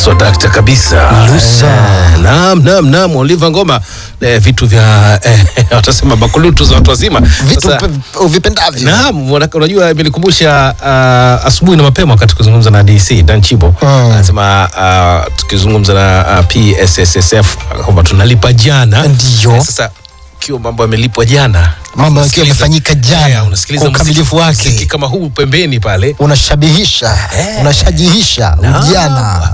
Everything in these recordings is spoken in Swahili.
swadakta kabisa Lusa. Eh, naam naam naam Oliver Ngoma eh, vitu vya eh, watasema bakulutu za watu wazima vitu Sasa- pe- uvipendavyo Naam, wana- unajua imenikumbusha uh, asubuhi na mapema wakati tukizungumza na DC Dan Chibo Mm. anasema uh, tukizungumza na uh, PSSSF kwamba tunalipa jana. Ndiyo. Eh, sasa ikiwa mambo yamelipwa jana, mambo yakiwa unasikiliza- yamefanyika Eh, jana unasikiliza kwa ukamilifu muziki- muziki wake kama huu pembeni pale unashabihisha unashajihisha ujana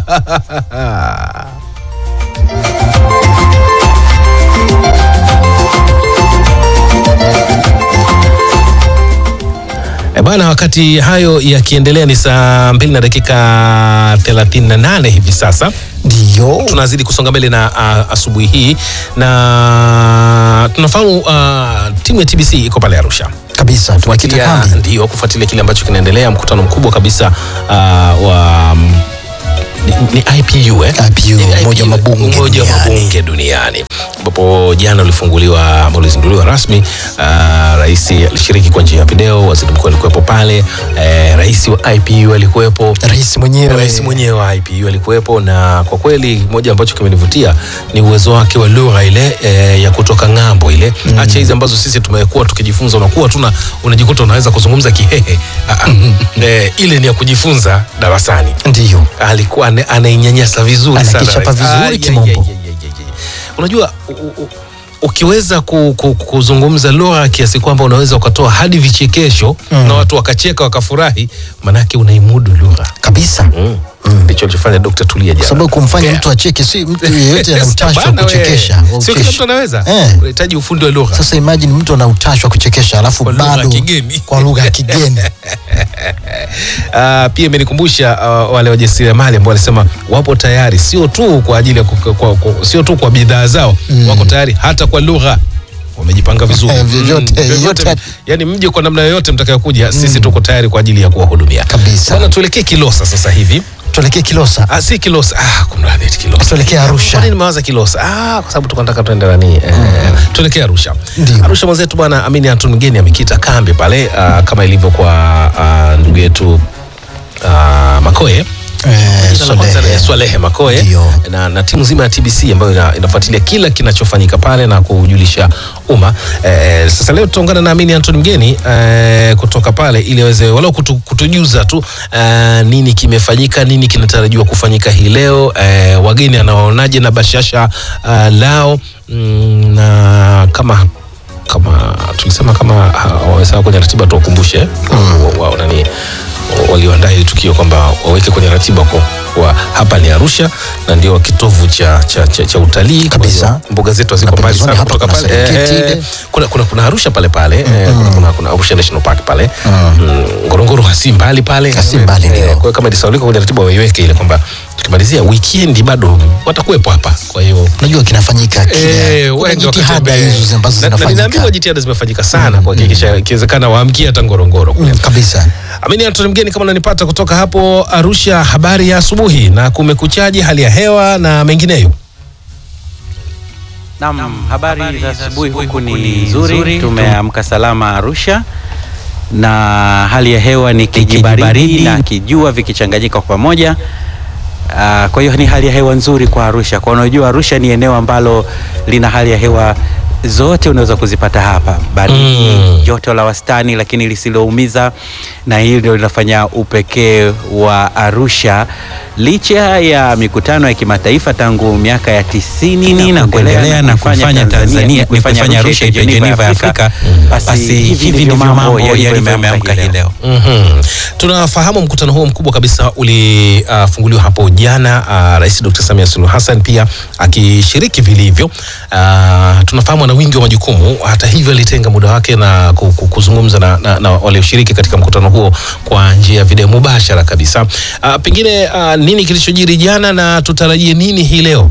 E bana, wakati hayo yakiendelea ni saa mbili na dakika 38 hivi sasa. ndiyo tunazidi kusonga mbele na uh, asubuhi hii na tunafahamu uh, timu ya TBC iko pale Arusha kabisa tumekita Kufuatilia- kambi ndio kufuatilia kile ambacho kinaendelea, mkutano mkubwa kabisa uh, wa um, ni, ni IPU eh? IPU, Ni Umoja wa Mabunge Umoja wa Duniani. Mabunge duniani ambapo jana ulifunguliwa ama ulizinduliwa rasmi. Uh, rais alishiriki kwa njia ya video, waziri mkuu alikuwepo pale, eh, rais wa IPU alikuwepo rais mwenyewe rais mwenyewe wa IPU alikuwepo, na kwa kweli moja ambacho kimenivutia ni uwezo wake wa lugha ile e, ya kutoka ng'ambo ile mm. Acha hizi ambazo sisi tumekuwa tukijifunza, unakuwa tuna unajikuta unaweza kuzungumza Kihehe. Ah, ah. e, ile ni ya kujifunza darasani. ndiyo Alikuwa ane- anainyanyasa vizuri sana Anakichapa rais. vizuri Ah, ye- kimombo. ye- ye- ye- ye- ye. Unajua u, u, ukiweza ku, ku, kuzungumza lugha kiasi kwamba unaweza ukatoa hadi vichekesho na watu wakacheka wakafurahi, manake unaimudu lugha kabisa Mm. ndicho alichofanya Dr. Tulia kwa jana. sababu kumfanya Yeah. mtu acheke si mtu yeyote ana Yes, utashi wa bana we. kuchekesha wa Sio kila ucheshi. mtu anaweza. Eh. Unahitaji ufundi wa lugha. sasa imagine mtu ana utashi wa kuchekesha alafu Kwa lugha ya bado kigeni. kwa lugha ya kigeni Ah, pia imenikumbusha uh, wale wajasiriamali ambao walisema wapo tayari sio tu kwa ajili ya ku- kwa, kwa, sio tu kwa bidhaa zao wako tayari hata kwa lugha wamejipanga vizuri Eh, vyovyote, Mm, yote- yani mje kwa namna yoyote mtakayokuja sisi tuko tayari kwa ajili ya kuwahudumia Kabisa. bana tuelekee Kilosa sasa hivi tuelekee Kilosa ah, si Kilosa ah, kumradhi eti Kilosa tuelekee Arusha Kwa nini nimewaza Kilosa? Ah, kwa sababu tunataka tuende nani? Eh, tuelekee Arusha. Ndio. Arusha mwenzetu bwana Amini Anton Mgeni amekita kambi pale ah, kama ilivyo kwa ah, ndugu yetu ah, Makoe Eh, Jina la kwanza Swalehe. ni Swalehe Makoe Ndio. na, na timu nzima ya TBC ambayo ina, inafuatilia kila kinachofanyika pale na kujulisha umma. Eh, sasa leo tutaungana na Amini Anton Mgeni eh, kutoka pale ili aweze walau kutu, kutujuza tu eh, nini kimefanyika, nini kinatarajiwa kufanyika hii leo eh, wageni anawaonaje na bashasha uh, lao mm, na kama kama tulisema kama waweza kwenye ratiba tuwakumbushe mm. wao nani walioandaa hili tukio kwamba waweke kwenye ratiba kwa, kwa hapa ni Arusha na ndio kitovu cha, cha, cha, cha utalii Kabisa. Kwa hiyo mbuga zetu haziko Na mbali pembezoni sana hapa kutoka kuna pale Serengeti Eh, ile. kuna, kuna, kuna Arusha pale pale eh, kuna, kuna, kuna Arusha National Park pale mm. Ngorongoro hasi mbali pale Hasi mbali, Eh, ndio. kwa hiyo kama lisaulika kwenye ratiba waiweke ile kwamba tukimalizia weekend bado watakuwepo hapa kwa hiyo unajua kinafanyika Eh, kile kuna wengi jitihada wakatembea. hizo ambazo Na- na zinafanyika ninaambiwa jitihada zimefanyika sana kuhakikisha ikiwezekana waamkie hata Ngorongoro kule. Mm, kabisa Amini Antoni Mgeni, kama unanipata kutoka hapo Arusha, habari ya asubuhi na kumekuchaji, hali ya hewa na mengineyo. Naam, habari za asubuhi huku ni nzuri, tumeamka salama Arusha na hali ya hewa ni kijibaridi na kijua vikichanganyika kwa pamoja. Ah, kwa hiyo ni hali ya hewa nzuri kwa Arusha. Kwa unajua Arusha ni eneo ambalo lina hali ya hewa zote unaweza kuzipata hapa, baridi, Mm. joto la wastani lakini lisiloumiza, na hili ndio linafanya upekee wa Arusha licha ya mikutano ya kimataifa tangu miaka ya tisini na kuendelea na kuifanya Tanzania kuifanya Arusha iwe Geneva ya Afrika, basi hivi ndivyo mambo yalivyo yameamka hii leo. Mhm. Tunafahamu mkutano huo mkubwa kabisa ulifunguliwa hapo jana, uh, Rais Dr. Samia Suluhu Hassan pia akishiriki vilivyo. Uh, tunafahamu ana wingi wa majukumu, hata hivyo alitenga muda wake na ku- ku- kuzungumza na, na, na walioshiriki katika mkutano huo kwa njia ya video mubashara kabisa. Uh, pengine uh, nini kilichojiri jana na tutarajie nini hii leo?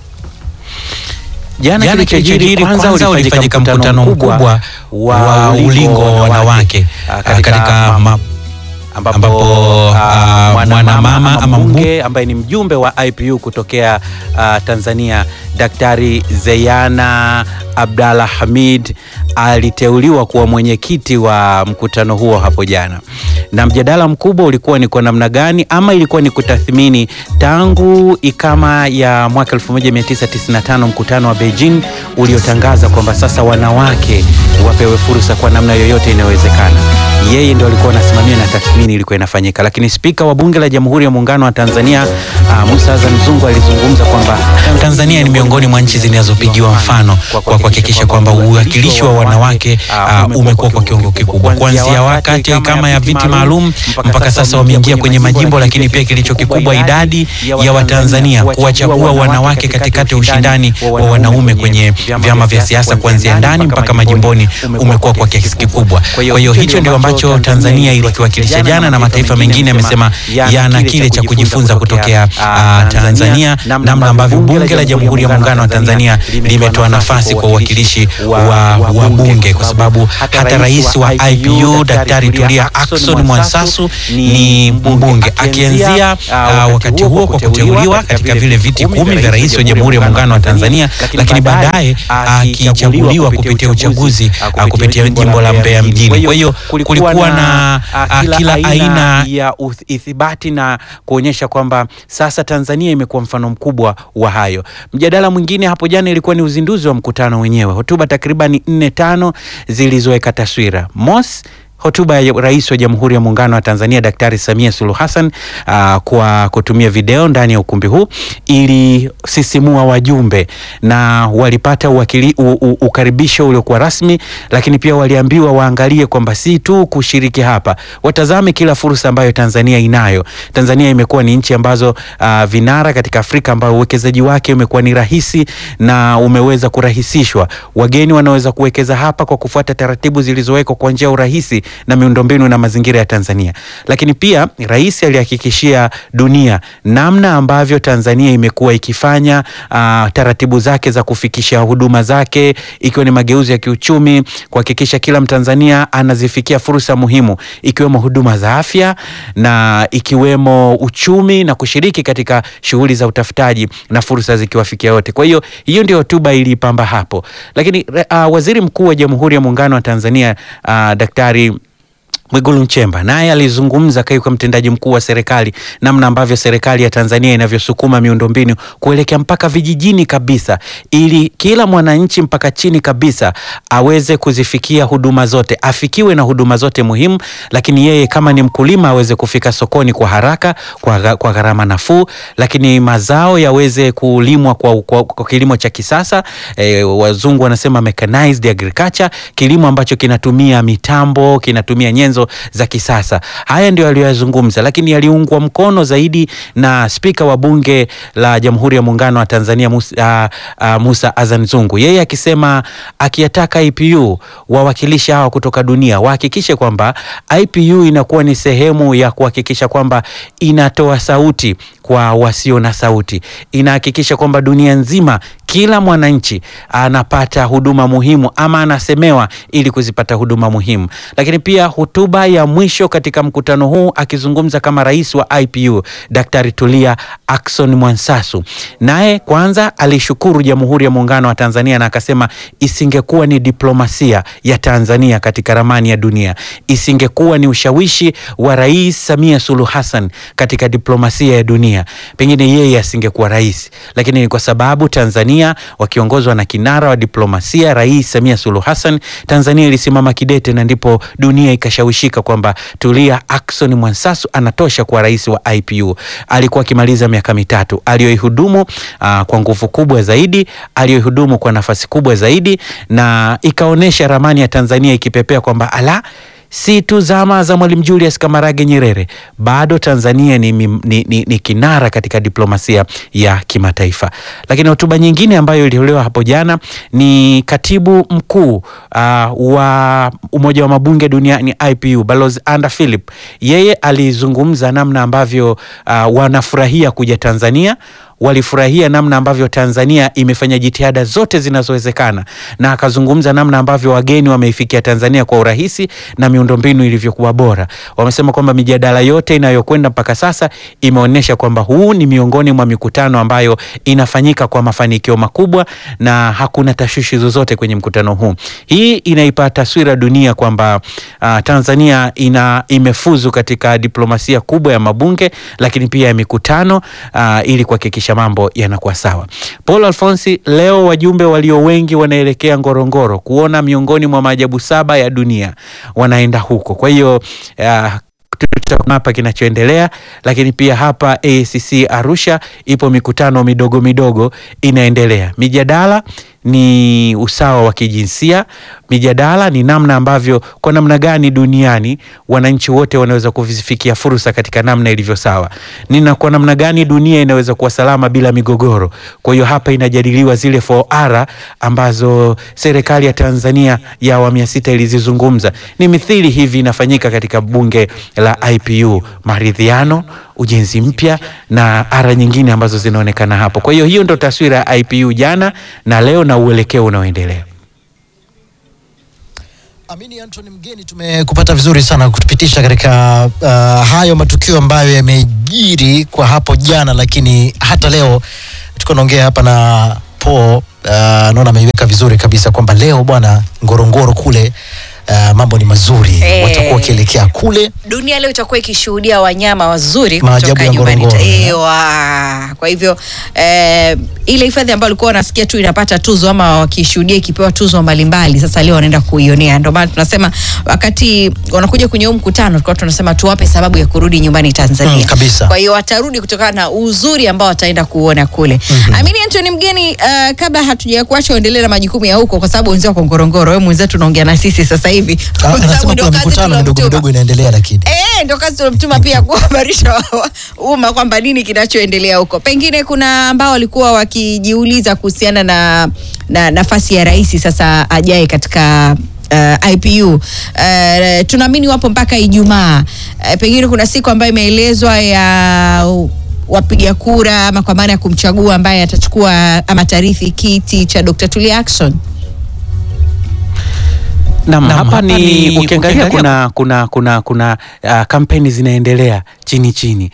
Jana Jana kilichojiri kwanza ulifanyika mkutano mkubwa wa ulingo wa wanawake ah, katika ma- ambapo, Ambapo, ah, ah, mwanamama mwanamama ama ama mbu- mbunge ambaye ni mjumbe wa IPU kutokea ah, Tanzania Daktari Zeyana Abdalla Hamid aliteuliwa kuwa mwenyekiti wa mkutano huo hapo jana, na mjadala mkubwa ulikuwa ni kwa namna gani ama ilikuwa ni kutathmini tangu ikama ya mwaka 1995 mkutano wa Beijing uliotangaza kwamba sasa wanawake wapewe fursa kwa namna yoyote inayowezekana. Yeye ndio alikuwa anasimamia na tathmini ilikuwa inafanyika, lakini spika wa bunge la Jamhuri ya Muungano wa Tanzania ah, Musa Azan Zungu alizungumza kwamba Tanzania ni miongoni mwa nchi zinazopigiwa mfano kwa kuhakikisha kwamba uwakilishi wa wanawake uh, umekuwa kwa kiwango kikubwa, kuanzia wakati kama ya viti maalum mpaka sasa wameingia kwenye majimbo, lakini pia kilicho kikubwa, idadi ya Watanzania kuwachagua wanawake katikati ya ushindani wa wanaume kwenye vyama vya siasa kuanzia ndani mpaka majimboni umekuwa kwa kiasi kikubwa. Kwa hiyo hicho ndio ambacho Tanzania ilikiwakilisha jana, na mataifa mengine yamesema yana kile cha kujifunza kutokea uh, Tanzania, namna ambavyo bunge la Jamhuri ya Muungano wa Tanzania limetoa nafasi kwa uwakilishi wa wabunge, kwa sababu hata rais wa IPU Daktari Tulia Ackson Mwansasu ni mbunge, akianzia uh, wakati huo kwa kuteuliwa katika vile viti kumi vya rais wa Jamhuri ya Muungano wa Tanzania, lakini baadaye akichaguliwa kupitia uchaguzi uh, kupitia jimbo la Mbeya mjini. Kwa hiyo kulikuwa na uh, kila aina ya uth- ithibati na kuonyesha kwamba sasa Tanzania imekuwa mfano mkubwa wa hayo. Mjadala mwingine hapo jana ilikuwa ni uzinduzi wa mkutano wenyewe, hotuba takribani nne tano zilizoweka taswira mos hotuba ya Rais wa Jamhuri ya Muungano wa Tanzania Daktari Samia Suluhu Hassan uh, kwa kutumia video ndani ya ukumbi huu ilisisimua wajumbe na walipata uwakili, u, u, ukaribisho uliokuwa rasmi, lakini pia waliambiwa waangalie kwamba si tu kushiriki hapa, watazame kila fursa ambayo Tanzania inayo. Tanzania imekuwa ni nchi ambazo uh, vinara katika Afrika ambayo uwekezaji wake umekuwa ni rahisi na umeweza kurahisishwa. Wageni wanaweza kuwekeza hapa kwa kufuata taratibu zilizowekwa kwa njia ya urahisi na miundombinu na mazingira ya Tanzania. Lakini pia rais alihakikishia dunia namna ambavyo Tanzania imekuwa ikifanya uh, taratibu zake za kufikisha huduma zake, ikiwa ni mageuzi ya kiuchumi, kuhakikisha kila Mtanzania anazifikia fursa muhimu, ikiwemo huduma za afya na ikiwemo uchumi na kushiriki katika shughuli za utafutaji na fursa zikiwafikia wote. Kwa hiyo hiyo ndio hotuba ilipamba hapo, lakini uh, waziri mkuu wa Jamhuri ya Muungano wa Tanzania uh, Daktari Mwigulu Nchemba naye alizungumza kaiwa mtendaji mkuu wa serikali, namna ambavyo serikali ya Tanzania inavyosukuma miundombinu kuelekea mpaka vijijini kabisa, ili kila mwananchi mpaka chini kabisa aweze kuzifikia huduma zote, afikiwe na huduma zote muhimu, lakini yeye kama ni mkulima aweze kufika sokoni kwa haraka, kwa, kwa gharama nafuu, lakini mazao yaweze kulimwa kwa, kwa, kwa kilimo cha kisasa e, wazungu wanasema mechanized agriculture, kilimo ambacho kinatumia mitambo, kinatumia nyenzo za kisasa. Haya ndio aliyoyazungumza, lakini yaliungwa mkono zaidi na spika wa bunge la Jamhuri ya Muungano wa Tanzania Musa, uh, uh, Musa Azan Zungu, yeye akisema akiyataka IPU wawakilishi hawa kutoka dunia wahakikishe kwamba IPU inakuwa ni sehemu ya kuhakikisha kwamba inatoa sauti kwa wasio na sauti, inahakikisha kwamba dunia nzima kila mwananchi anapata huduma muhimu ama anasemewa ili kuzipata huduma muhimu. Lakini pia hotuba ya mwisho katika mkutano huu akizungumza kama rais wa IPU Daktari Tulia Ackson Mwansasu, naye kwanza alishukuru Jamhuri ya Muungano wa Tanzania na akasema isingekuwa ni diplomasia ya Tanzania katika ramani ya dunia, isingekuwa ni ushawishi wa Rais Samia Suluhu Hassan katika diplomasia ya dunia, pengine yeye asingekuwa rais, lakini ni kwa sababu Tanzania wakiongozwa na kinara wa diplomasia Rais Samia Suluhu Hassan, Tanzania ilisimama kidete na ndipo dunia ikashawishika kwamba Tulia Ackson Mwansasu anatosha kuwa rais wa IPU. Alikuwa akimaliza miaka mitatu aliyoihudumu aa, kwa nguvu kubwa zaidi, aliyoihudumu kwa nafasi kubwa zaidi, na ikaonyesha ramani ya Tanzania ikipepea kwamba ala si tu zama za Mwalimu Julius Kamarage Nyerere, bado Tanzania ni, ni, ni, ni kinara katika diplomasia ya kimataifa. Lakini hotuba nyingine ambayo ilitolewa hapo jana ni katibu mkuu uh, wa Umoja wa Mabunge Duniani IPU, Balozi Anda Philip. Yeye alizungumza namna ambavyo uh, wanafurahia kuja Tanzania walifurahia namna ambavyo Tanzania imefanya jitihada zote zinazowezekana, na akazungumza namna ambavyo wageni wameifikia Tanzania kwa urahisi na miundombinu ilivyokuwa bora. Wamesema kwamba mijadala yote inayokwenda mpaka sasa imeonyesha kwamba huu ni miongoni mwa mikutano ambayo inafanyika kwa mafanikio makubwa na hakuna tashwishi zozote kwenye mkutano huu. Hii inaipa taswira dunia kwamba uh, Tanzania ina imefuzu katika diplomasia kubwa ya mabunge lakini pia ya mikutano uh, ili kuhakikisha mambo yanakuwa sawa. Paul Alfonsi, leo wajumbe walio wengi wanaelekea Ngorongoro kuona miongoni mwa maajabu saba ya dunia, wanaenda huko. Kwa hiyo uh, tutaona hapa kinachoendelea, lakini pia hapa ACC Arusha ipo mikutano midogo midogo inaendelea. Mijadala ni usawa wa kijinsia. Mijadala ni namna ambavyo, kwa namna gani duniani wananchi wote wanaweza kuvifikia fursa katika namna ilivyo sawa, nina kwa namna gani dunia inaweza kuwa salama bila migogoro. Kwa hiyo hapa inajadiliwa zile 4R ambazo serikali ya Tanzania ya awamu ya sita ilizizungumza. Ni mithili hivi inafanyika katika bunge la IPU, maridhiano ujenzi mpya na ara nyingine ambazo zinaonekana hapo. Kwa hiyo hiyo ndo taswira ya IPU jana na leo na uelekeo unaoendelea. Amini Anthony Mgeni, tumekupata vizuri sana kutupitisha katika uh, hayo matukio ambayo yamejiri kwa hapo jana, lakini hata leo tuko naongea hapa na Paul uh, naona ameiweka vizuri kabisa kwamba leo bwana Ngorongoro kule uh, mambo ni mazuri Eh. watakuwa wakielekea kule dunia leo itakuwa ikishuhudia wanyama wazuri Maajabu kutoka ya nyumbani. Ngorongoro, eh. Ewa. Kwa hivyo eh, ile hifadhi ambayo ulikuwa unasikia tu inapata tuzo ama wakishuhudia ikipewa tuzo mbalimbali, sasa leo wanaenda kuionea. Ndio maana tunasema wakati wanakuja kwenye huu mkutano, tulikuwa tunasema tuwape sababu ya kurudi nyumbani Tanzania. Mm, kabisa. Kwa hiyo watarudi kutokana na uzuri ambao wataenda kuona kule. Amini Anthony Mgeni, uh, kabla hatuja kuacha uendelee na majukumu ya huko, kwa sababu wenzao wako Ngorongoro, wewe mwenzetu unaongea na sisi sasa hivi, Ah, Kwa sababu anasema ndio kuna kazi mikutano midogo tulomtuma. midogo inaendelea lakini Eh, ndo kazi tulimtuma pia kuhabarisha wa- wa- umma kwamba nini kinachoendelea huko. Pengine kuna ambao walikuwa wakijiuliza kuhusiana na, na nafasi ya rais sasa ajaye katika uh, IPU. Uh, tunaamini wapo mpaka Ijumaa. Uh, pengine kuna siku ambayo imeelezwa ya uh, wapiga kura ama kwa maana ya kumchagua ambaye atachukua ama tarithi kiti cha Dr. Tulia Ackson. Naam, Naam, hapa hapa ni ni ukiangalia ukiangalia- kuna kuna kuna kuna uh, kampeni zinaendelea chini chini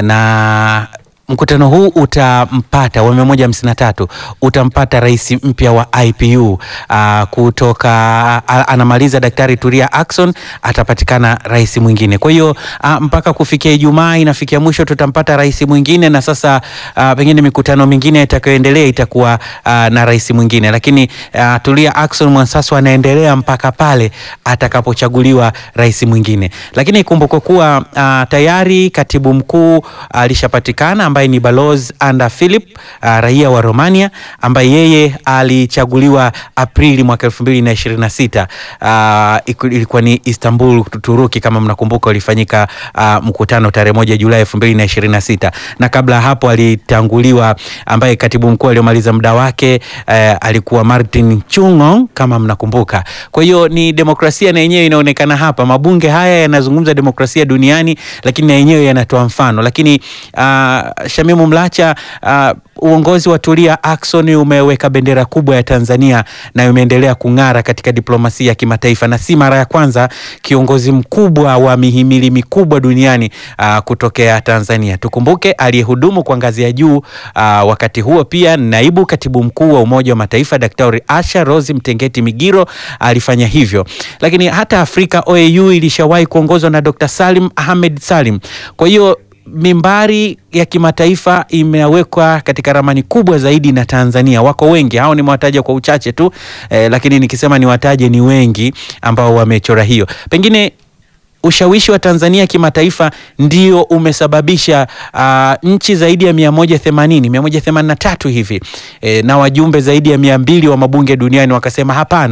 na mkutano huu utampata wa mia moja hamsini na tatu utampata rais mpya wa IPU uh, kutoka a- anamaliza Daktari Tulia Ackson, atapatikana rais mwingine. Kwa hiyo uh, mpaka kufikia Ijumaa inafikia mwisho tutampata rais mwingine, na sasa uh, pengine mikutano mingine itakayoendelea itakuwa uh, na rais mwingine, lakini uh, Tulia Ackson Mwansasu anaendelea mpaka pale atakapochaguliwa rais mwingine. Lakini ikumbukwe kuwa uh, tayari katibu mkuu alishapatikana ambaye ni Balozi Anda Philip uh, raia wa Romania ambaye yeye alichaguliwa Aprili mwaka elfu mbili na ishirini na sita uh, ilikuwa ni Istanbul Turuki, kama mnakumbuka ulifanyika uh, mkutano tarehe moja Julai elfu mbili na ishirini na sita na kabla ya hapo alitanguliwa ambaye katibu mkuu aliyomaliza muda wake uh, alikuwa Martin Chung'ong kama mnakumbuka. Kwa hiyo ni demokrasia na yenyewe inaonekana hapa. Mabunge haya yanazungumza demokrasia duniani, lakini na yenyewe yanatoa mfano. Lakini uh, Shamimu Mlacha uh, uongozi wa Tulia Ackson umeweka bendera kubwa ya Tanzania na umeendelea kung'ara katika diplomasia ya kimataifa, na si mara ya kwanza kiongozi mkubwa wa mihimili mikubwa duniani uh, kutokea Tanzania. Tukumbuke aliyehudumu kwa ngazi ya juu uh, wakati huo pia naibu katibu mkuu wa Umoja wa Mataifa Daktari Asha Rose Mtengeti Migiro alifanya hivyo, lakini hata Afrika OAU ilishawahi kuongozwa na Dr. Salim Ahmed Salim. Kwa hiyo mimbari ya kimataifa imewekwa katika ramani kubwa zaidi na Tanzania. Wako wengi, hao nimewataja kwa uchache tu eh, lakini nikisema niwataje ni wengi ambao wamechora hiyo. Pengine ushawishi wa Tanzania kimataifa ndio umesababisha uh, nchi zaidi ya 180 183 hivi e, na wajumbe zaidi ya mia mbili wa mabunge duniani wakasema hapana,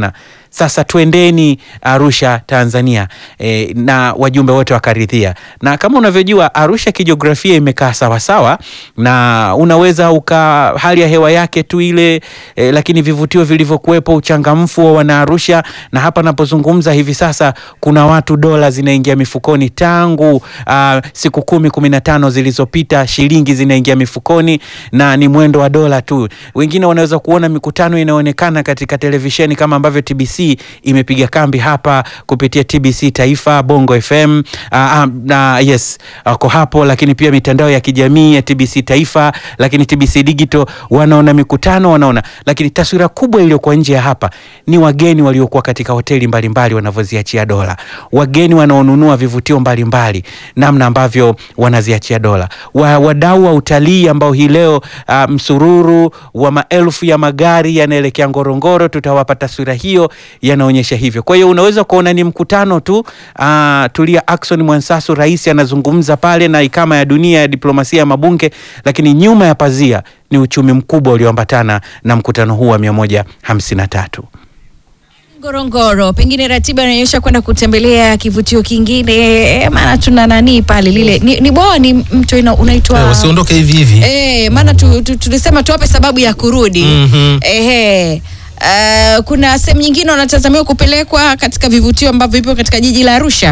sasa twendeni Arusha Tanzania, e, na wajumbe wote wakaridhia. Na kama unavyojua Arusha kijiografia imekaa sawasawa, na unaweza uka hali ya hewa yake tu ile e, lakini vivutio vilivyokuwepo, uchangamfu wa wanaarusha, na hapa napozungumza hivi sasa kuna watu dola zinaingia mifukoni tangu ah, siku kumi kumi na tano zilizopita, shilingi zinaingia mifukoni na ni mwendo wa dola tu. Wengine wanaweza kuona mikutano inaonekana katika televisheni kama ambavyo TBC imepiga kambi hapa kupitia TBC Taifa, Bongo FM ah, ah, na yes wako hapo, lakini pia mitandao ya kijamii ya TBC Taifa, lakini TBC Digital wanaona mikutano, wanaona lakini taswira kubwa iliyokuwa nje ya hapa ni wageni waliokuwa katika hoteli mbalimbali wanavyoziachia dola, wageni wanaonunua vivutio mbalimbali, namna ambavyo wanaziachia dola, wa, wadau wa utalii ambao hii leo ah, msururu wa maelfu ya magari yanaelekea Ngorongoro, tutawapa taswira hiyo, yanaonyesha hivyo. Kwa hiyo unaweza kuona ni mkutano tu. ah, Tulia Ackson Mwansasu, rais anazungumza pale na ikama ya dunia ya diplomasia ya mabunge, lakini nyuma ya pazia ni uchumi mkubwa ulioambatana na mkutano huu wa 153. Ngorongoro, pengine ratiba inaonyesha kwenda kutembelea kivutio kingine, eh, maana tuna nani pale lile ni, ni bwawa ni mto ina- unaitwa Eh, wasiondoke hivi hivi Eh, maana tu, tu, tulisema tuwape sababu ya kurudi. Mhm. Ehe. Uh, kuna sehemu nyingine wanatazamiwa kupelekwa katika vivutio ambavyo vipo katika jiji la Arusha.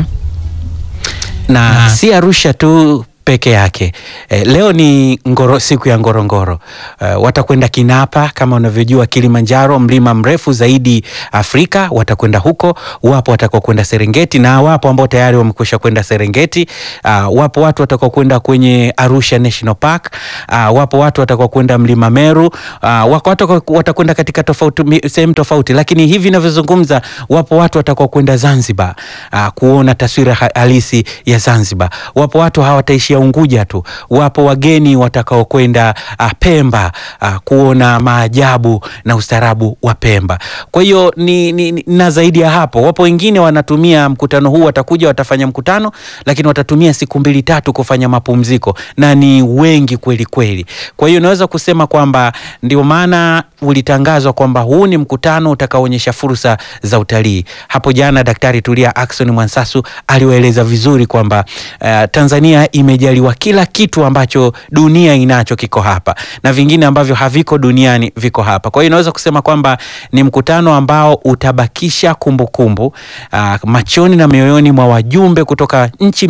na si Arusha tu peke yake. Eh, leo ni ngoro, siku ya Ngorongoro. Eh, watakwenda Kinapa kama unavyojua Kilimanjaro, mlima mrefu zaidi Afrika, watakwenda huko. Wapo watakao kwenda Serengeti na wapo ambao tayari wamekwisha kwenda Serengeti. Ah, wapo watu watakao kwenda kwenye Arusha National Park. Ah, wapo watu watakao kwenda mlima Meru. Ah, wako watu watakao- watakwenda katika tofauti mi- sehemu tofauti, lakini hivi ninavyozungumza, wapo watu watakao kwenda Zanzibar ah, kuona taswira ha- halisi ya Zanzibar. Wapo watu hawataishia Unguja tu, wapo wageni watakao kwenda ah, Pemba ah, kuona maajabu na ustaarabu wa Pemba. Kwa hiyo ni, ni, ni, na zaidi ya hapo, wapo wengine wanatumia mkutano huu, watakuja watafanya mkutano, lakini watatumia siku mbili tatu kufanya mapumziko, na ni wengi kweli kweli. Kwa hiyo naweza kusema kwamba ndio maana ulitangazwa kwamba huu ni mkutano utakaoonyesha fursa za utalii. Hapo jana Daktari Tulia Ackson Mwansasu aliwaeleza vizuri kwamba uh, Tanzania imejaliwa kila kitu ambacho dunia inacho kiko hapa na vingine ambavyo haviko duniani viko hapa. Kwa hiyo naweza kusema kwamba ni mkutano ambao utabakisha kumbukumbu uh, machoni na mioyoni mwa wajumbe kutoka nchi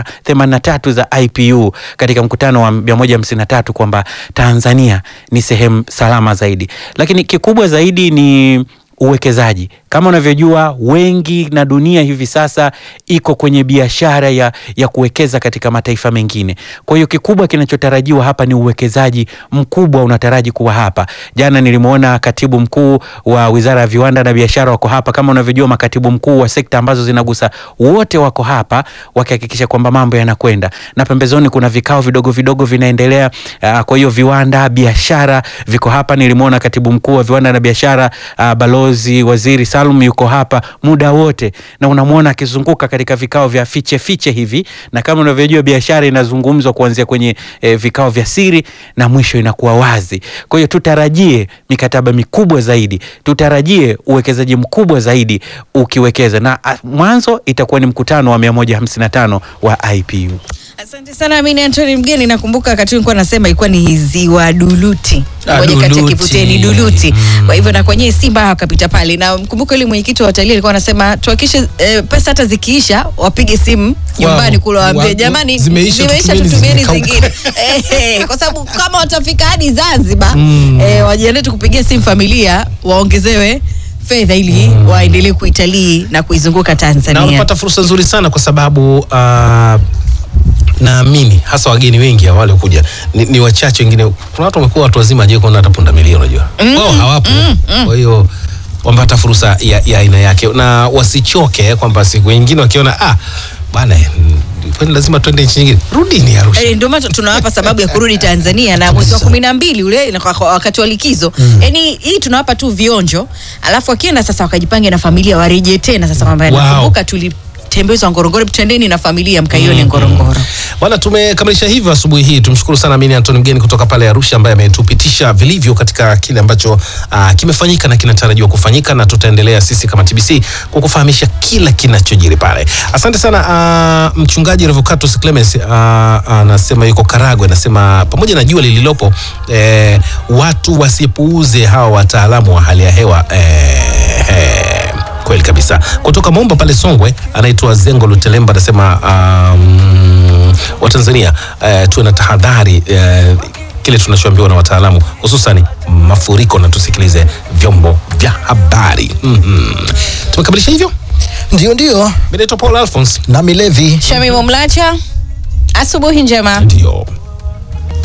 183 za IPU katika mkutano wa 153 kwamba Tanzania ni sehemu salama zaidi, lakini kikubwa zaidi ni uwekezaji. Kama unavyojua wengi na dunia hivi sasa iko kwenye biashara ya, ya kuwekeza katika mataifa mengine. Kwa hiyo kikubwa kinachotarajiwa hapa ni uwekezaji mkubwa unataraji kuwa hapa. Jana nilimwona katibu mkuu wa Wizara ya Viwanda na Biashara wako hapa. Kama unavyojua makatibu mkuu wa sekta ambazo zinagusa wote wako hapa wakihakikisha kwamba mambo yanakwenda, na pembezoni kuna vikao vidogo vidogo vinaendelea. Uh, kwa hiyo viwanda, biashara viko hapa. Nilimwona katibu mkuu wa viwanda na biashara uh, balozi waziri Salum yuko hapa muda wote, na unamwona akizunguka katika vikao vya fiche fiche hivi, na kama unavyojua biashara inazungumzwa kuanzia kwenye eh, vikao vya siri na mwisho inakuwa wazi. Kwa hiyo tutarajie mikataba mikubwa zaidi, tutarajie uwekezaji mkubwa zaidi ukiwekeza, na ah, mwanzo itakuwa ni mkutano wa 155 wa IPU. Asante sana Amini Antoni Mgeni. Nakumbuka wakati nilikuwa nasema ilikuwa ni ziwa Duluti, Ah, moja kati ya Duluti. kivutio ni Duluti. Kwa hivyo na kwenye Simba wakapita pale, na mkumbuka yule mwenyekiti wa watalii alikuwa anasema tuhakikishe eh, pesa hata zikiisha wapige simu nyumbani kule waambie Wa- jamani, zimeisha, tutumieni tutumieni zimekauka." zingine Eh, eh, kwa sababu kama watafika hadi Zanzibar eh, wajiandae tu kupigia simu familia waongezewe fedha ili waendelee kuitalii na kuizunguka na Tanzania. unapata fursa nzuri sana kwa sababu uh, naamini hasa wageni wengi hawa waliokuja ni, ni wachache wengine. Kuna watu wamekuwa watu wazima hajawahi kuona hata pundamilia, unajua wao hawapo. Kwa hiyo wamepata fursa ya ya aina yake, na wasichoke kwamba siku nyingine wakiona ah, bwana mm, kwani lazima tuende nchi nyingine, rudini Arusha. Eh, ndio maana tunawapa sababu ya kurudi Tanzania na mwezi wa kumi na mbili ule na kwa- kwa wakati wa likizo yani hii tunawapa tu vionjo, alafu wakienda sasa wakajipange na familia warejee tena sasa kwamba Wow. nakumbuka tuli tembezwa Ngorongoro, twendeni na familia mkaione Ngorongoro. Bwana, tumekamilisha hivyo asubuhi hii. Tumshukuru sana Amini Antoni mgeni kutoka pale Arusha ambaye ametupitisha vilivyo katika kile ambacho uh, kimefanyika na kinatarajiwa kufanyika, na tutaendelea sisi kama TBC kukufahamisha kila kinachojiri pale. Asante sana uh, mchungaji Revocatus Clemens uh, anasema yuko Karagwe, anasema pamoja na jua lililopo eh, watu wasipuuze hawa wataalamu wa hali ya hewa eh, eh, kweli kabisa. Kutoka Momba pale Songwe anaitwa Zengo Lutelemba anasema um, Watanzania uh, tuwe na tahadhari uh, kile tunachoambiwa na wataalamu hususani mafuriko, na tusikilize vyombo vya habari. mm Tumekamilisha hivyo. Ndio, ndio. Mimi naitwa Paul Alphonse, Nami Levi. Shamimu Mlacha, asubuhi njema. ndio